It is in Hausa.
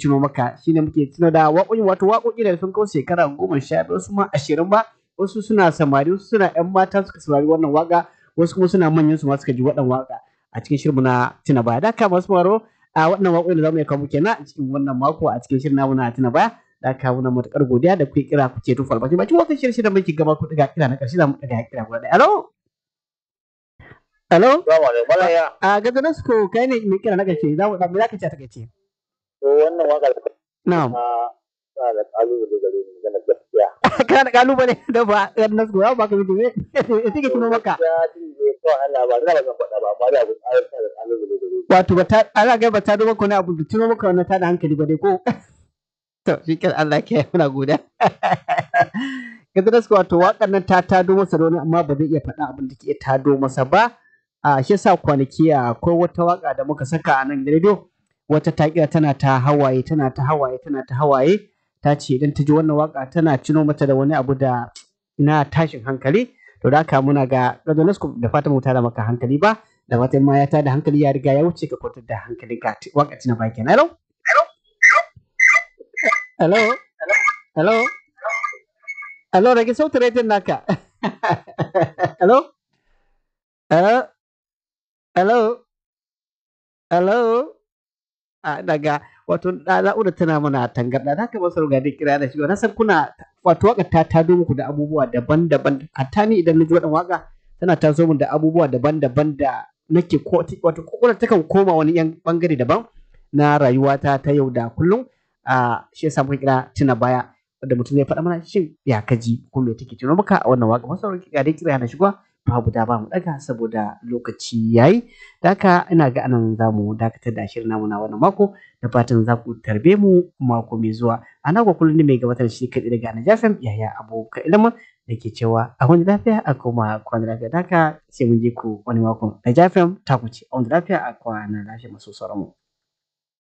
tuno maka shine muke tuno da waƙoƙi wato waƙoƙi da sun kawo shekara goma sha biyar wasu ma ashirin ba wasu suna samari wasu suna ƴan mata suka saurari wannan waƙa wasu kuma suna manyan su ma suka ji waɗannan waƙa a cikin shirin na tuna baya da ka masu maro a wannan waƙoƙi da zamu iya kawo kenan a cikin wannan mako a cikin shirin namu na tuna baya da ka muna matuƙar godiya da kuke kira kuke tufa albashi bakin wannan shirin shirin muke gaba ku daga kira na ƙarshe za mu daga kira guda ɗaya hello hello Salamu alaikum. Bala ya. a gaza nasko kai ne mai kira na ƙarshe za mu me za ka ce a takaice To wannan waka na'am ta ta da kalubale gare ni magana gaskiya. kana da kalubale da ba gaza nasko ya ba ka mutum ne take tuno maka Ya ji ne kawai Allah ba zan ba zan faɗa ba amma da abu ayar ta da kalubale gare ni. wato ba ta ana ga ba ta zo maka wani abu da tuno maka wannan ta da hankali ba dai ko to shi kan Allah ke muna godiya gaza nasko wato waƙar nan ta tado masa da wani amma ba zai iya faɗa abin da ke iya tado masa ba a shi yasa kwanaki akwai wata waka da muka saka a nan rediyo wata ta kira tana ta hawaye tana ta hawaye tana ta hawaye ta ce idan ta ji wannan waka tana cino mata da wani abu da na tashin hankali to da haka muna ga Radonasco da fatan mu tada maka hankali ba da fatan ma ya tada hankali ya riga ya wuce ka kwantar da hankali ka waka tina ba kenan hello hello hello hello rage sautin rediyon naka hello hello hello hello a daga wato na'urar tana mana tangarda da haka masu ga dai kira da shi na san kuna wato waka ta tado muku da abubuwa daban-daban hatta ni idan na ji wadan waka tana taso min da abubuwa daban-daban da nake ko wato kokona takan koma wani yan bangare daban na rayuwata ta yau da kullum a shi yasa muka kira tuna baya wanda mutum zai faɗa mana shin ya kaji ko me take tuno maka a wannan waka masu ga dai kira na shigo babu da ba mu daga saboda lokaci yayi da haka ina ga anan za mu dakatar da shirin namu na wannan mako da fatan za ku tarbe mu mako mai zuwa a na kullum ne mai gabatar shi kaɗai daga Najafem yaya abokan ilimin da ke cewa a wani lafiya a koma kwana lafiya da haka sai mun je ku wani mako Najafem ta ku ce a wani lafiya a kwana lafiya masu sauran mu.